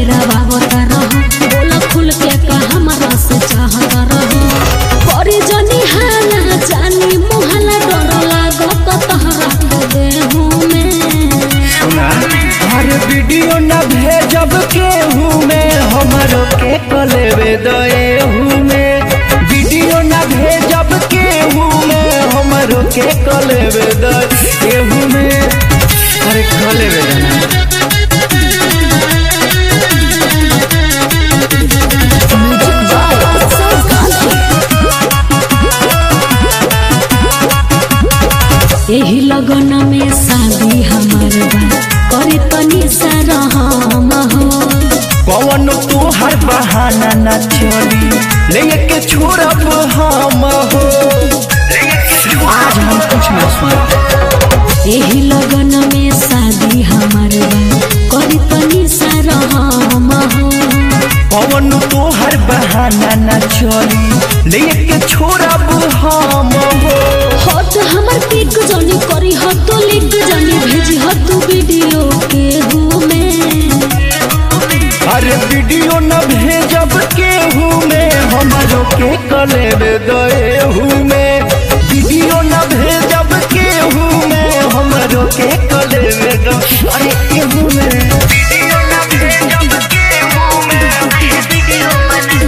गड़ावा रहो बोला खुल के का हमरा से चाहता रहो करे जनी हाला जानी मुहला डर लागो तो तहरा के देहू में सुना हर वीडियो न भेजब केहू में हमरो के कलेवे दएहू में वीडियो न भेजब केहू में हमरो के कलेवे दएहू में अरे कलेवे ना यही लगन में शादी हमार बा करे तनी सा रहम हो कौन तोहर बहाना न चली लेके छोड़ब हम हो आज हम कुछ न सुन यही लगन में शादी हमार बा करे तनी सा रहम हो कौन तोहर बहाना न चली लेके छोड़ब हम हो हट हमर पिक जनी करी हट लिख जनी भेजी हट वीडियो के में अरे वीडियो न भेजब केहू में हमरो के कलेब दएहू में वीडियो न भेजब केहू में हमरो के कलेब द अरे केहू में वीडियो न भेजब केहू में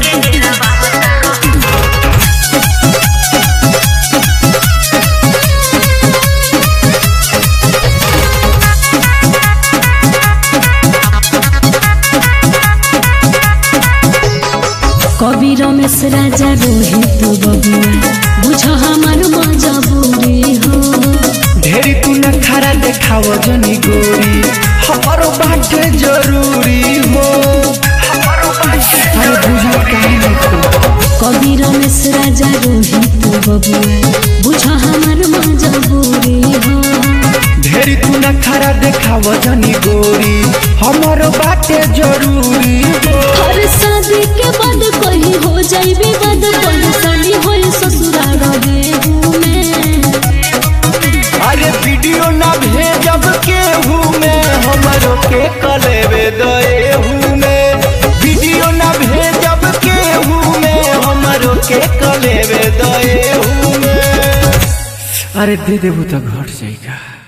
कवि रमेश राजा रोहित बबुआ बुझ हमर मजबूरी हो ढेरी तू न खरा देखाव जनी गोरी हमारो बाटे जरूरी हो हमारो बाटे अरे बुझल काहे नहीं तू कवि रमेश राजा रोहित बबुआ बुझ हमर मजबूरी हो ढेरी तू न खरा देखाव जनी गोरी हमारो बाटे जरूरी हो हर शादी के बाद कहीं हो जाई विवाद परेशानी होई ससुराल रहे में अरे वीडियो न भेजब केहू में हमारो के कलेबे दएहू में वीडियो न भेजब केहू में हमारो के कलेबे दएहू में अरे दे देबू तो घट जाएगा